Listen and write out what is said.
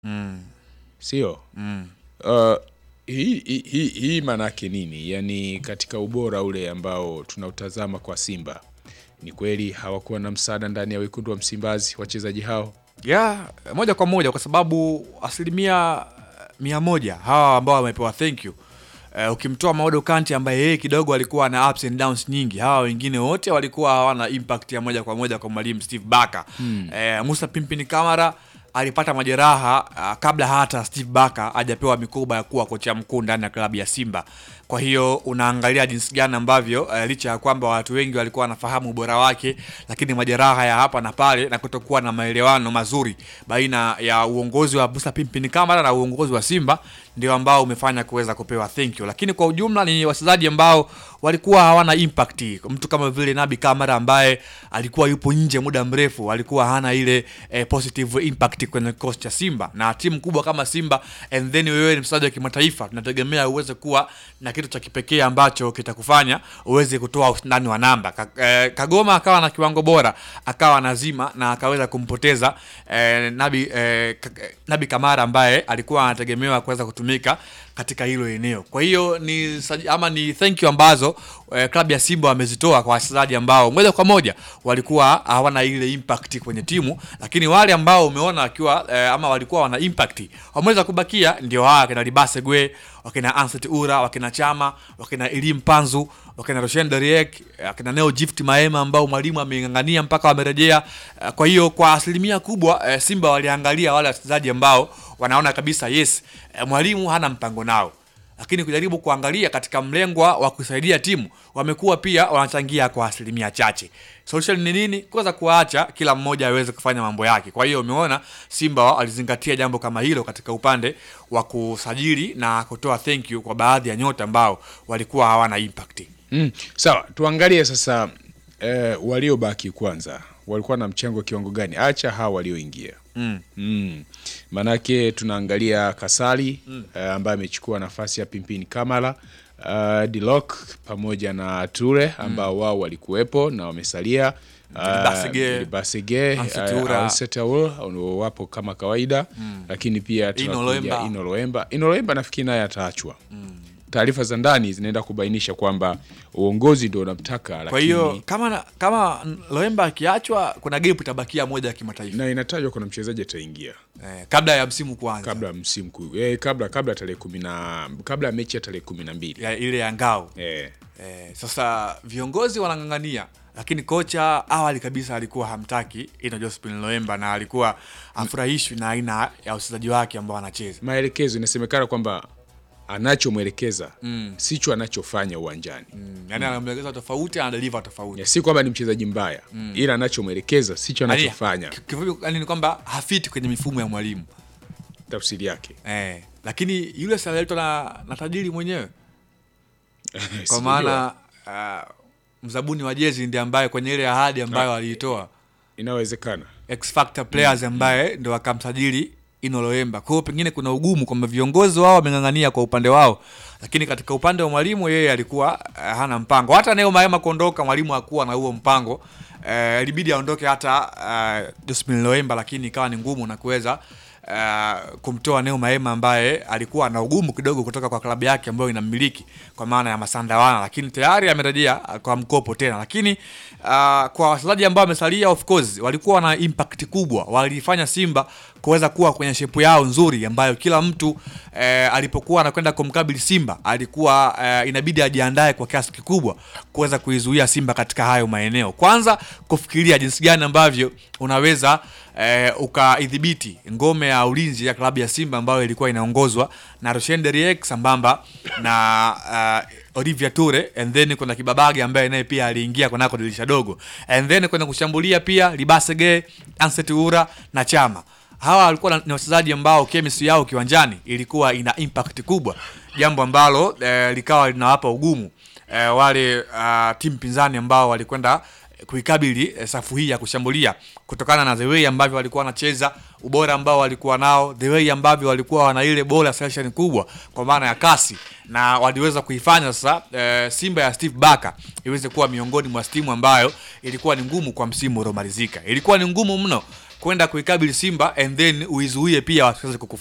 mm. sio? Mm. Uh, hii hii- hii hii maanake nini? Yaani katika ubora ule ambao tunautazama kwa Simba, ni kweli hawakuwa na msaada ndani ya wekundu wa Msimbazi wachezaji hao? ya moja kwa moja kwa sababu asilimia eh, mia moja hawa ambao wamepewa thank you Uh, ukimtoa Maodo Kante ambaye yeye kidogo alikuwa na ups and downs nyingi, hawa wengine wote walikuwa hawana impact ya moja kwa moja kwa mwalimu Steve Barker. Hmm. Uh, Musa Pimpini Kamara alipata majeraha uh, kabla hata Steve Barker hajapewa mikoba ya kuwa kocha mkuu ndani ya klabu ya Simba. Kwa hiyo unaangalia jinsi gani ambavyo uh, licha ya kwamba watu wengi walikuwa wanafahamu ubora wake, lakini majeraha ya hapa na pale na kutokuwa na maelewano mazuri baina ya uongozi wa Musa Pimpini Kamara na uongozi wa Simba ndio ambao umefanya kuweza kupewa thank you, lakini kwa ujumla ni wachezaji ambao walikuwa hawana impact. Mtu kama vile Nabi Kamara ambaye alikuwa yupo nje muda mrefu, alikuwa hana ile eh, positive impact kwenye kikosi cha Simba na timu kubwa kama Simba, and then wewe ni mchezaji wa kimataifa, tunategemea uweze kuwa na kitu cha kipekee ambacho kitakufanya uweze kutoa ushindani wa namba. Ka, eh, Kagoma akawa na kiwango bora, akawa nazima na akaweza kumpoteza eh, Nabi, eh, Ka- eh, Nabi Kamara ambaye alikuwa anategemewa kuweza kutumika katika hilo eneo. Kwa hiyo ni saji- ama ni thank you ambazo eh, klabu ya Simba wamezitoa kwa wachezaji ambao moja kwa moja walikuwa hawana ile impact kwenye timu, lakini wale ambao umeona wakiwa eh, ama walikuwa wana impact wameweza kubakia, ndio hawa wakina Libase Gwe, wakina Anset Ura, wakina Chama, wakina Elim Panzu, wakina Roshan Deriek, wakina Neo Gift Maema ambao mwalimu ameng'ang'ania mpaka wamerejea. Eh, Kwa hiyo kwa asilimia kubwa eh, Simba waliangalia wale wachezaji ambao wanaona kabisa yes, eh, mwalimu hana mpango nao lakini kujaribu kuangalia katika mlengwa wa kusaidia timu wamekuwa pia wanachangia kwa asilimia chache. Solution ni nini? Kuweza kuwaacha kila mmoja aweze kufanya mambo yake. Kwa hiyo umeona Simba walizingatia jambo kama hilo katika upande wa kusajili na kutoa thank you kwa baadhi ya nyota ambao walikuwa hawana impact. Mm, sawa, tuangalie sasa eh, waliobaki kwanza walikuwa na mchango kiwango gani? Acha hawa walioingia. Mm. Mm. Manake tunaangalia Kasali eh, ambaye amechukua nafasi ya Pimpini Kamala uh, Dilok pamoja na Ture ambao wao walikuwepo na wamesalia Basige, Basige Anset Ura. wapo kama kawaida lakini pia Ino tunakuja Loemba. Ino Loemba. Ino Loemba nafikiri naye ataachwa. Taarifa za ndani zinaenda kubainisha kwamba uongozi ndio unamtaka, Kwa lakini hiyo kama na, kama Loemba akiachwa kuna gap itabakia moja ya kimataifa na inatajwa kuna mchezaji ataingia eh, kabla ya msimu kuanza kabla ya msimu kuu eh, kabla kabla tarehe kumi na kabla ya mechi ya tarehe kumi na mbili ya ile ya ngao eh, Eh, sasa viongozi wanang'ang'ania, lakini kocha awali kabisa alikuwa hamtaki Ino Josephine Loemba na alikuwa afurahishwi na aina ya uchezaji wake ambao anacheza. maelekezo inasemekana kwamba anachomwelekeza sicho anachofanya uwanjani Mm, yani anamwelekeza tofauti, anadeliver tofauti. Ya, si kwamba ni mchezaji mbaya ila anachomwelekeza sicho Yani, anachofanya ki- kifupi, yani ni kwamba hafiti kwenye mifumo ya mwalimu tafsiri yake eh, lakini yule si aliletwa na, na tajiri mwenyewe kwa Sijajua. maana uh, mzabuni wa jezi ndiye ambaye kwenye ile ahadi ambayo aliitoa inawezekana X Factor players ambaye ndo wakamsajili Ino Loemba. Kwa hiyo pengine kuna ugumu kwamba viongozi wao wameng'ang'ania kwa upande wao, lakini katika upande wa mwalimu yeye alikuwa uh, hana mpango. Hata Neo Maema kuondoka, mwalimu hakuwa na huo mpango uh, ilibidi aondoke hata uh, Josephine Loemba, lakini ikawa ni ngumu na kuweza uh, kumtoa Neo Maema ambaye alikuwa na ugumu kidogo kutoka kwa klabu yake ambayo inamiliki kwa maana ya Masandawana, lakini tayari amerejea uh, kwa mkopo tena. Lakini uh, kwa wachezaji ambao wamesalia, of course walikuwa na impact kubwa, walifanya Simba kuweza kuwa kwenye shepu yao nzuri ambayo kila mtu eh, alipokuwa anakwenda kumkabili Simba alikuwa eh, inabidi ajiandae kwa kiasi kikubwa kuweza kuizuia Simba katika hayo maeneo. Kwanza kufikiria jinsi gani ambavyo unaweza eh, ukaidhibiti ngome ya ulinzi ya klabu ya Simba ambayo ilikuwa inaongozwa na Roshen Deriek sambamba na uh, Olivia Ture and then kuna Kibabage ambaye naye pia aliingia kunako dirisha dogo and then kwenda kushambulia pia Libasege, Anset Ura na Chama hawa walikuwa na- ni wachezaji ambao chemistry yao kiwanjani ilikuwa ina impact kubwa, jambo ambalo eh, likawa linawapa ugumu eh, wale uh, timu pinzani ambao walikwenda kuikabili eh, safu hii ya kushambulia kutokana na the way ambavyo walikuwa wanacheza, ubora ambao walikuwa nao, the way ambavyo walikuwa wana ile ball acceleration kubwa kwa maana ya kasi, na waliweza kuifanya sasa eh, Simba ya Steve Barker iweze kuwa miongoni mwa timu ambayo ilikuwa ni ngumu kwa msimu uliomalizika. Ilikuwa ni ngumu mno kwenda kuikabili Simba and then uizuie pia wasiweze kukufunga